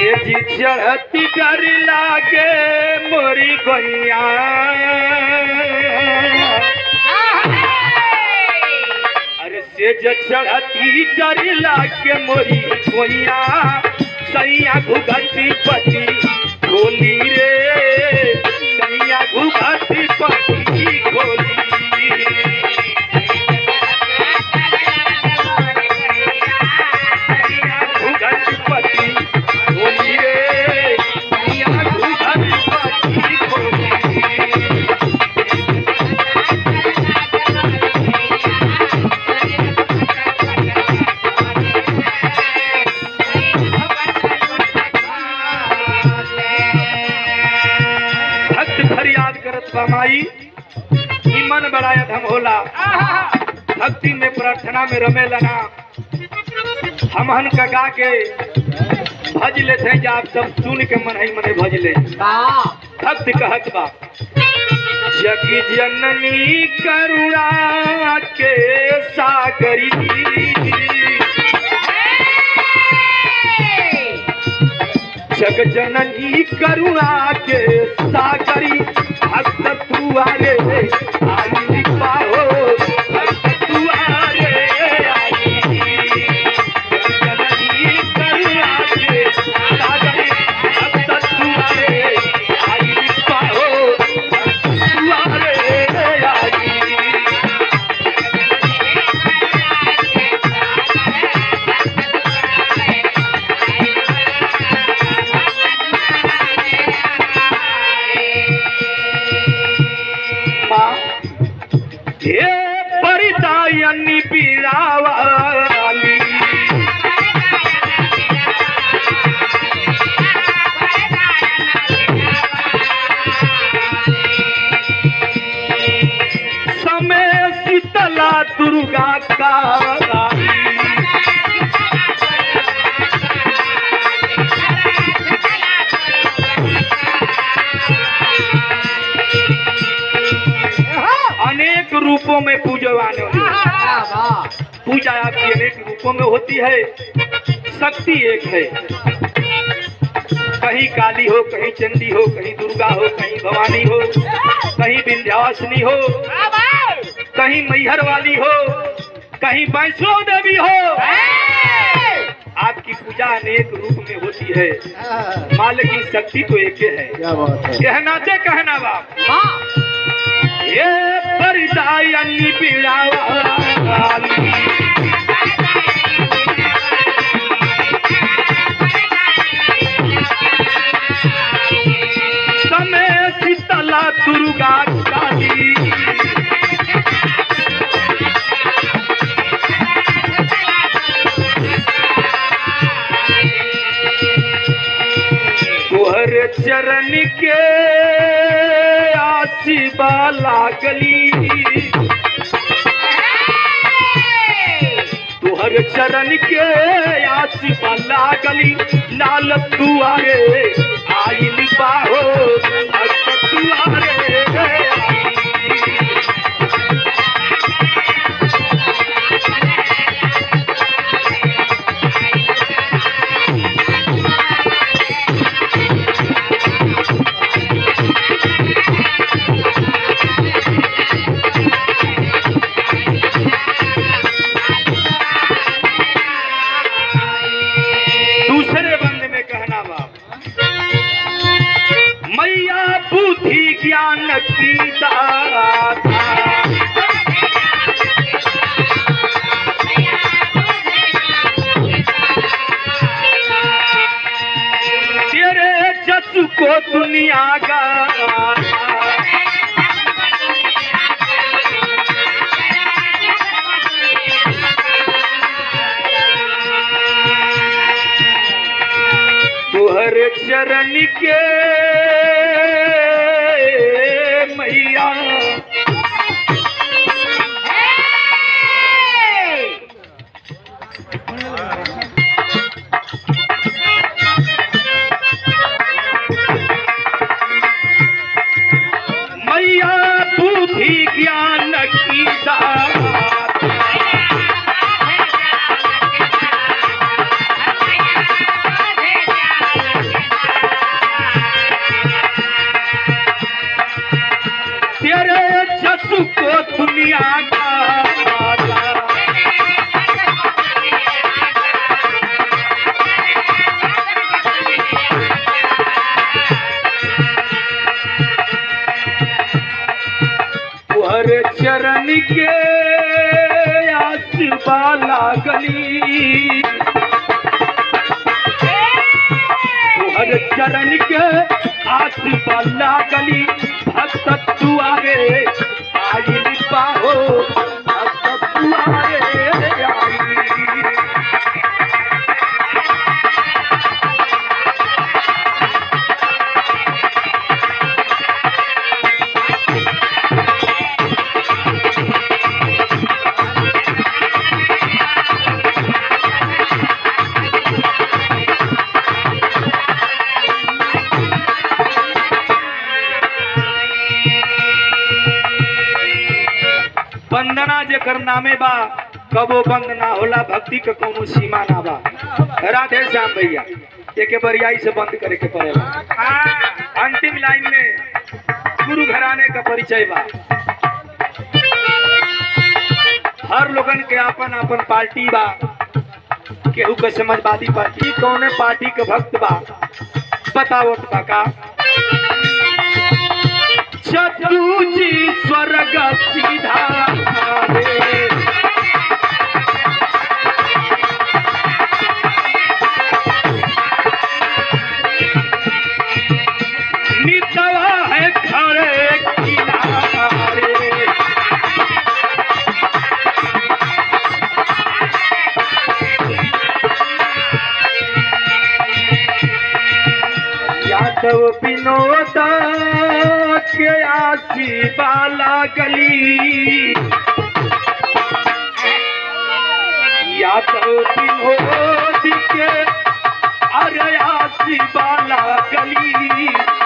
सेज चढ़ती डर लागे मोरी गैया अरे सेज चढ़ती डर लागे मोरी गैया सैया घुघटी पति खोली रे सैया घुघटी पति खोली घुघटपति बोली रे सैया घुघटपति बोली भक्त फरियाद करत बा माई ई मन बड़ाया धम होला भक्ति में प्रार्थना में रमे लना हमहन का गा के भज लेते हैं आप सब सुन के मन ही मने भज ले भक्त कहत बा जग जननी करुणा के सागरी जग जननी करुणा के सागरी भक्त तुआरे आई पाहो भक्त तुआरे आई जननी करुणा के सागरी भक्त तुआरे आई पाहो भक्त तुआरे आई माँ हे परिदायनी पीड़ावाली समय शीतला दुर्गा काली अनेक रूपों में पूजवाने वाली पूजा आपकी अनेक रूपों में होती है शक्ति एक है कहीं काली हो कहीं चंडी हो कहीं दुर्गा हो कहीं भवानी हो कहीं विंध्यावासिनी हो कहीं मैहर वाली हो कहीं वैष्णो देवी हो आपकी पूजा अनेक रूप में होती है माँ लेकिन शक्ति तो एक ही है क्या बात है कहना से कहना बाप ये परिदायनी पीड़ावाली समय शीतला दुर्गा काली तुहर चरण के आशीबा लागली तुहर चरण के आशीबा लागली लाल तुआरे आइल बाहो भक्त तुआरे आई। दूसरे बंद में कहना बाप मैया बुद्धि ज्ञान की दाता तेरे जस को दुनिया का तुहर चरण के मैया मैया बुद्धि ज्ञान की दाता के आस बाला गली तुहर चरण के आस बाला गली भक्त तू आगे आई पाहो भक्त तू आगे आई वंदना जेकर नामे बा कबो बंद ना होला भक्ति के कोनो सीमा ना बा राधे श्याम भैया एके बरियाई से बंद करे के पड़ेला अंतिम लाइन में गुरु घराने का परिचय बा हर लोगन के आपन आपन पार्टी बा केहू के समाजवादी पार्टी कौने पार्टी के भक्त बा बतावत बा का चतु जी स्वर्ग सीधा रे। नितवा है खड़े किनारे यादव विनोद के आसी बाला गली यादव विनोद के अरे आसी बाला गली